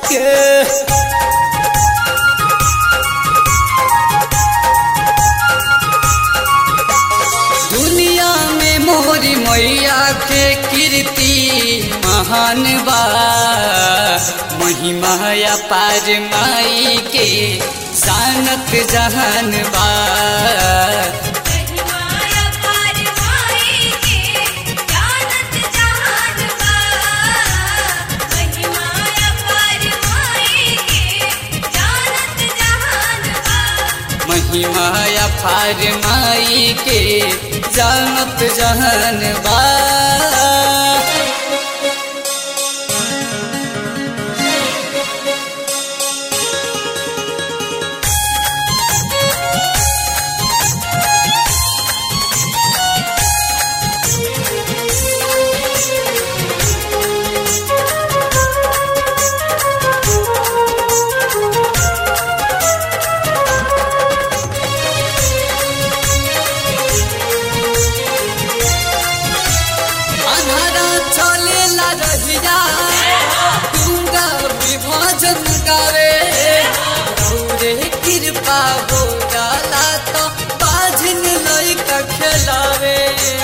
के दुनिया में मोरी मैया के कीर्ति महान बा महिमा अपार माई के जानत जहान बा महिमाया पार माई के जानत जहान बा महिमाया पार माई के जानत जहान बा महिमा अपार माई के जानत जहान बा अनहरा चलेला रहिया गंगा विभाजन गावे रौरे कृपा हो जाला तो बाझिन लइका खेलावे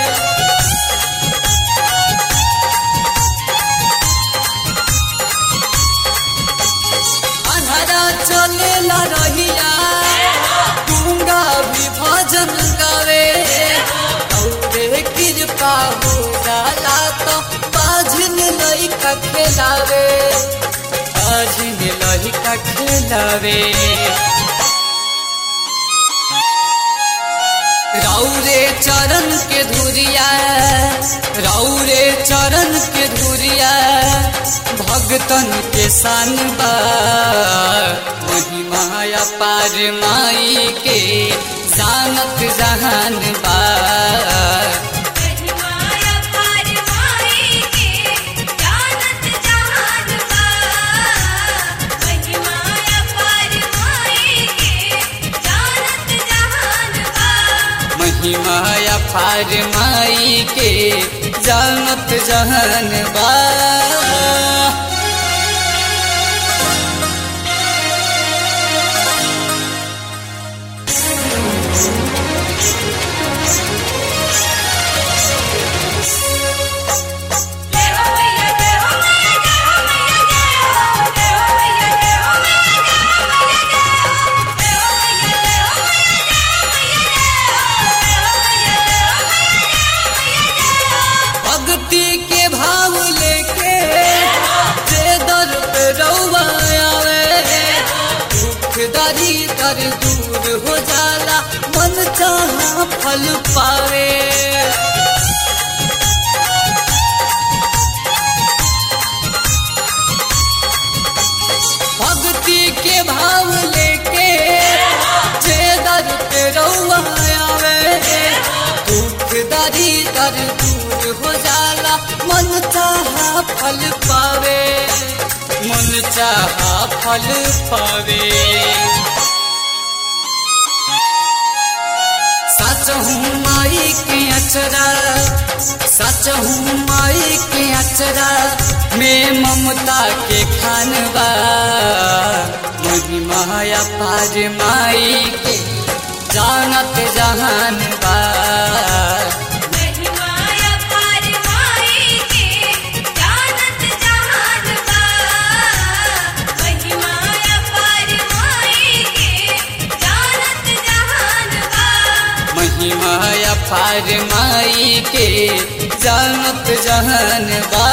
अनहरा चलेला रहिया गंगा विभाजन गावे रौरे कृपा हो जाला तो बाझिन लइका खेलावे बाझिन लइका खेलावे रौरे चरण के धुरिया रौरे चरण के धुरिया भगतन के सान बा महिमा अपार माई के जानत जहान बा महिमाया पार माई के जानत जहान बा महिमाया पार माई के जानत जहान बा महिमा अपार माई के जानत जहान बा जय हो मैया जय हो मैया जय हो मैया जय हो जय हो मैया जय हो मैया जय हो मैया जय हो जय हो मैया जय हो मैया जय हो मैया जय हो मैया जय हो भक्ति के भाव लेके जे दर पे रउआ आवे दुख दरी कर दूर हो जाला मन चाहा फल पावे भक्ति के भाव लेके जे दर पे रउआ आवे दुख दरी कर दूर हो जाला मन चाहा फल पावे मन चाहा फल पावे सच हूँ माई के अचरा सच हूँ माई के अचरा में ममता के खानवा महिमा अपार माई के जानत जहान बा महिमाया पार माई के जानत जहान बा महिमाया पार माई के जानत जहान बा महिमा अपार माई के जानत जहान बा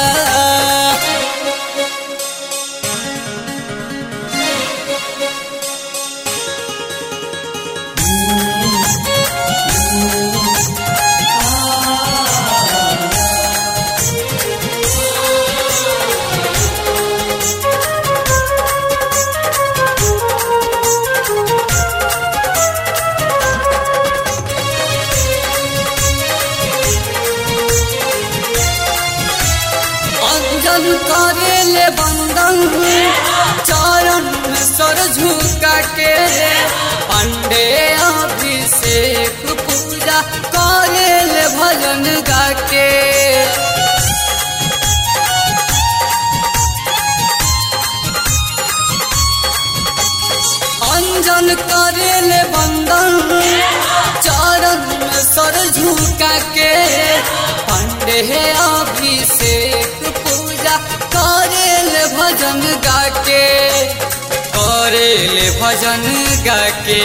अंजन करे ले बंदन चरण सर झुका के पंडे अभिषेक पूजा करे ले भजन गा के अंजन करेले बंदन चरण में सर झुका के पंडे अभिषेक पूजा करेले भजन गा के करेले भजन गा के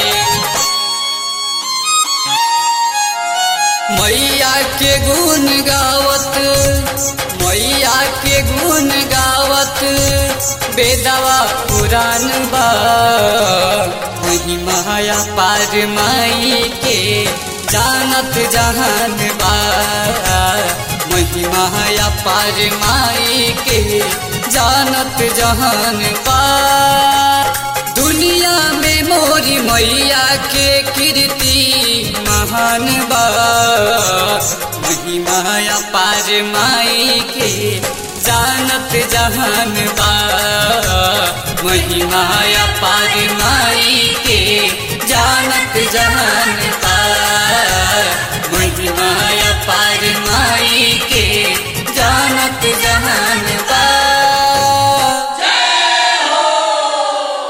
मैया के गुण गावत मैया के गुण गावत बेदवा पुराण बा वही माया पार माई के जानत जहान बा वही माया पार माई के जानत जहान बा दुनिया में मोरी मैया के कीर्ति महान बा महिमाया पार माई के जानत जहान बा महिमाया पार माई के